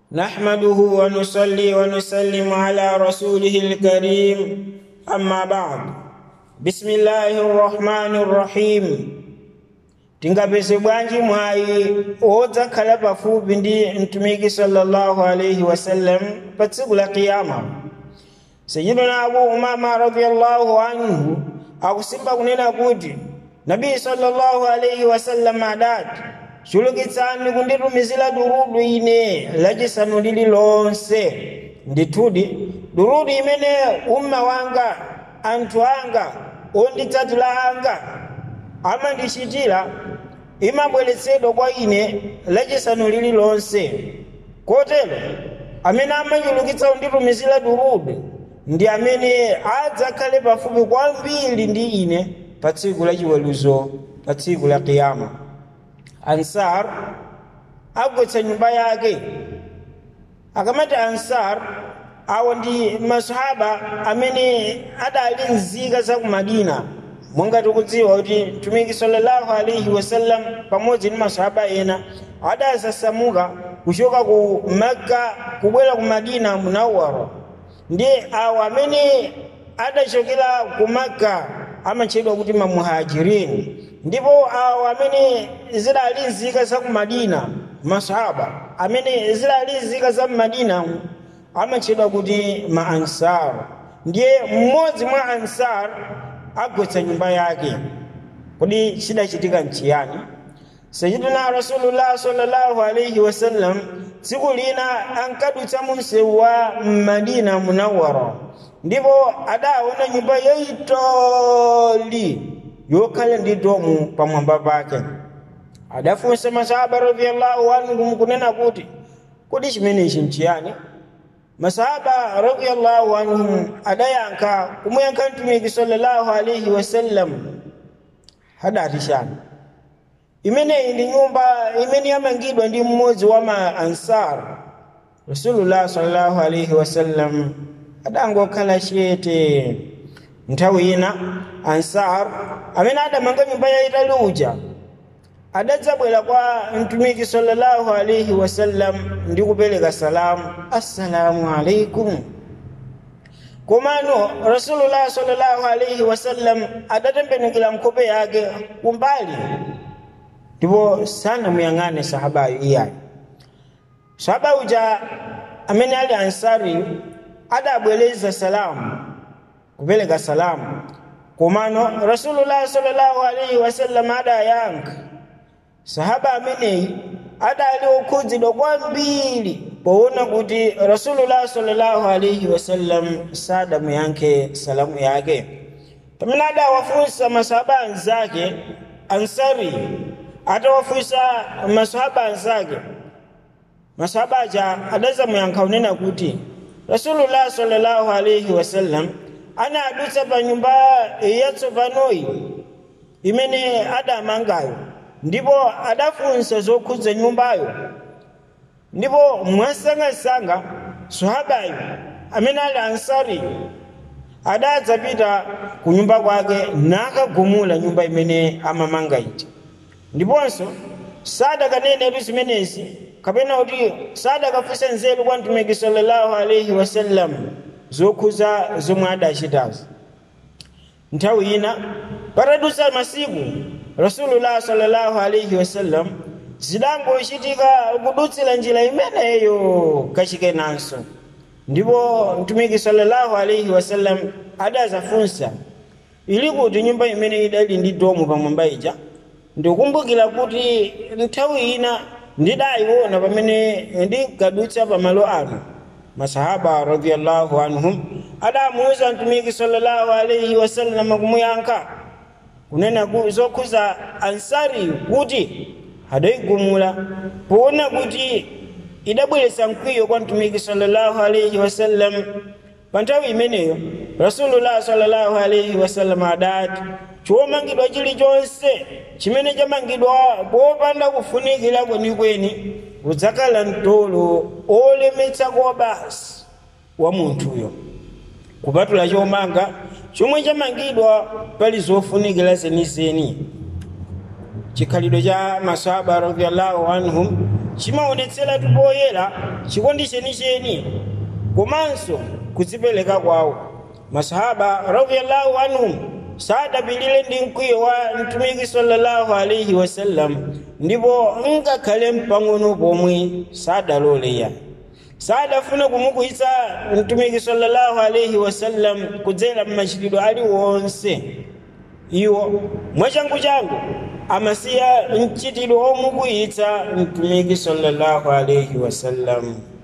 نحمده ونصلي ونسلم على رسوله الكريم أما بعد بسم الله الرحمن الرحيم tingapeze bwanji mwayi odzakhala pafupi ndi mtumiki sallallahu alaihi wasallam pa tsiku la kiyama sayidina abu umama radiallahu anhu akusimba kunena kuti nabii sallallahu alaihi wasallam adati chulukitsani kunditumizira durudu ine lachisanu lililonse ndithudi durudu imene umma wanga anthu anga onditsatira anga amandichitira imabweretsedwa kwa ine lachisanu lililonse kotero amene amachulukitsa kunditumizira durudu ndi amene adzakhale pafupi kwambiri ndi ine pa tsiku la chiweruzo pa tsiku la kiyama ansar agwetsa nyumba yake akamati ansar awo ndi masahaba amene adali nzika za ku madina monga tikudziwa kuti mtumiki sallallahu alaihi wasallam pamodzi ndi masahaba ena adasasamuka kuchoka ku makka kubwera ku madina munawwara ndi awo amene adachokera ku makka amatchedwa kuti mamuhajirini ndipo awo amene zidali nzika za ku madina masahaba amene zidali nzika za madina amatchedwa kuti ma ansar ndiye mmodzi mwa ansar agwetsa nyumba yake kodi chidachitika nchiyani sayidina rasulullah sallallahu alaihi wasallam tsiku lina ankadutsa mu msewu wa madina munawara ndipo adaona nyumba yoyitoli yokhala ndi domu pamwamba pake adafunsa masahaba radiallahu anhum kunena kuti kodi chimenechi nchiyani masahaba radiallahu anhum adayankha kumuyankha mtumiki sallallahu alaihi wasallam hadati chani imeneyi ndi nyumba imene yamangidwa ndi mmodzi wa ma ansar rasulullah sallallahu alaihi wasallam adangokhala chete nthawi ina ansar amene adamanga nyumba yayitali uja adadzabwera kwa mtumiki sallallahu alaihi wasallam ndi kupereka salamu assalamu alaikum komano rasulullah sallallahu alaihi wasallam adatembenukira nkhope yake kumbali ndipo sanamuyang'ane sahabayo iyayo sahaba uja amene ali ansari adabwereza salamu kupereka salamu komano rasulullah sallallahu alaihi wasallam adayankha sahaba ameneyi adali okhudzidwa kwambiri poona kuti rasulullah sallallahu alaihi wasallam sadamuyankhe salamu yake pamene adawafunsa masahaba anzake ansari atawafunsa masahaba anzake masahaba aja adazamuyankha unena kuti rasulullah sallallahu alaihi wasallam anadutsa pa nyumba yatsopanoyi imene adamangayo ndipo adafunsa zokhudza nyumbayo ndipo mwasangasanga sahabayo amene ali ansari adadzapita ku nyumba kwake nakagumula nyumba imene amamanga ija ndiponso sadakanenetu zimenezi kapena kuti sadakafunsa nzeru kwa mtumiki sallallahu alaihi wasallam zokhuza zomwe adachitazo nthawi ina patadutsa masiku rasulullah sallallahu alaihi wasallam zidangochitika kudutsira njira imeneyo kachikenanso ndipo mtumiki sallallahu alaihi wasallam adazafunsa ili kuti nyumba imene idali ndi domu pamwamba ija ndikukumbukira kuti nthawi ina ndidayiona pamene ndinkadutsa pamalo ano masahaba radiallahu anhum adamuuza mtumiki sallallahu alaihi wasallam kumuyankha kunena zokhuza ansari kuti adayigumula poona kuti idabweretsa mkwiyo kwa mtumiki sallallahu alaihi wasallam pa nthawi imeneyo rasulullah sallallahu alaihi wasallam adati chomangidwa chilichonse chimene chamangidwa popanda kufunikira kwenikweni udzakhala mtolo olemetsa kwa basi wa munthuyo kupatula chomanga chomwe chamangidwa pali zofunikira zenizeni chikhalidwe cha masahaba radiallahu anhum chimaonetsera tupoyera chikondi chenicheni komanso kudzipereka kwawo masahaba radiyallahu anhum sadapilire ndi mkwiyo wa mtumiki sallallahu alaihi wasallam ndipo ngakhale mpang'ono pomwe sadaloleya sadafuna kumukwiyitsa mtumiki sallallahu alaihi wasallam kudzera mmachitidwe aliwonse iwo mwachangu changu amasiya mchitidwe omukwiyitsa mtumiki sallallahu alaihi wasallam